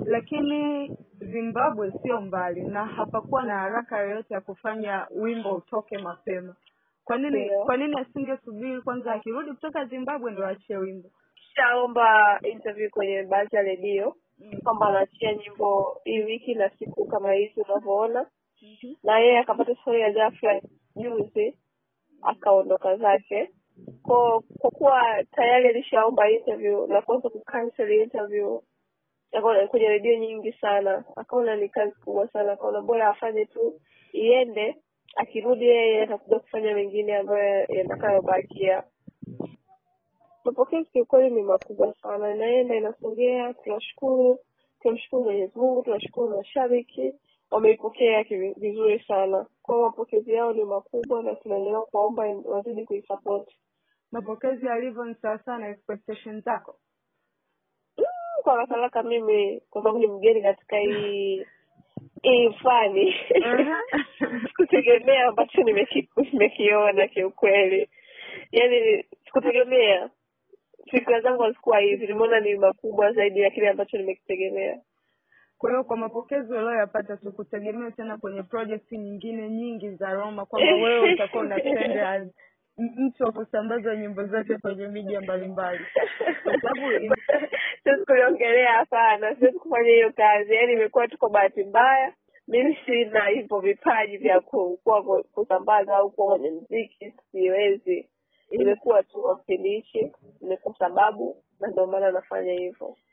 lakini zimbabwe sio mbali na hapakuwa na haraka yoyote ya kufanya wimbo utoke mapema kwa nini Ndio. kwa nini asingesubiri kwanza akirudi kutoka zimbabwe ndo achie wimbo shaomba interview kwenye baadhi ya redio mm. kwamba anaachia nyimbo hii wiki na siku kama hizi unavyoona na yeye akapata stori ya ghafla juzi akaondoka zake kwa kwa kuwa tayari alishaomba interview na kuanza kucancel interview akaona kwenye redio nyingi sana akaona ni kazi kubwa sana akaona bora afanye tu iende akirudi yeye atakuja kufanya mengine ambayo yatakayobakia mapokezi kiukweli ni makubwa sana inaenda inasogea tunashukuru tunamshukuru mwenyezi mungu tunashukuru mashabiki wameipokea kivi- vizuri sana kwao mapokezi yao ni makubwa na tunaendelea kuwaomba wazidi kuisapoti mapokezi yalivyo ni sawasawa na expectation zako Mm, kwa haraka haraka mimi kwa sababu ni mgeni katika hii hii fani Aha. sikutegemea ambacho nimeki- nimekiona kiukweli yaani sikutegemea fikira zangu hazikuwa hivi nimeona ni makubwa zaidi ya kile ambacho nimekitegemea kwa hiyo kwa mapokezi ulioyapata tukutegemea tena kwenye project nyingine nyingi za roma kwamba wewe utakuwa unatende as m- mtu wa kusambaza nyimbo zake kwenye media mbalimbali kwa sababu in- siwezi kuliongelea hapana siwezi kufanya hiyo kazi yaani imekuwa tu kwa bahati mbaya mimi sina hivyo vipaji vya ku- kuwa ku- kusambaza au kuwa kwenye mziki siwezi imekuwa tu kwa kipindi hichi ni kwa sababu na ndio maana nafanya hivyo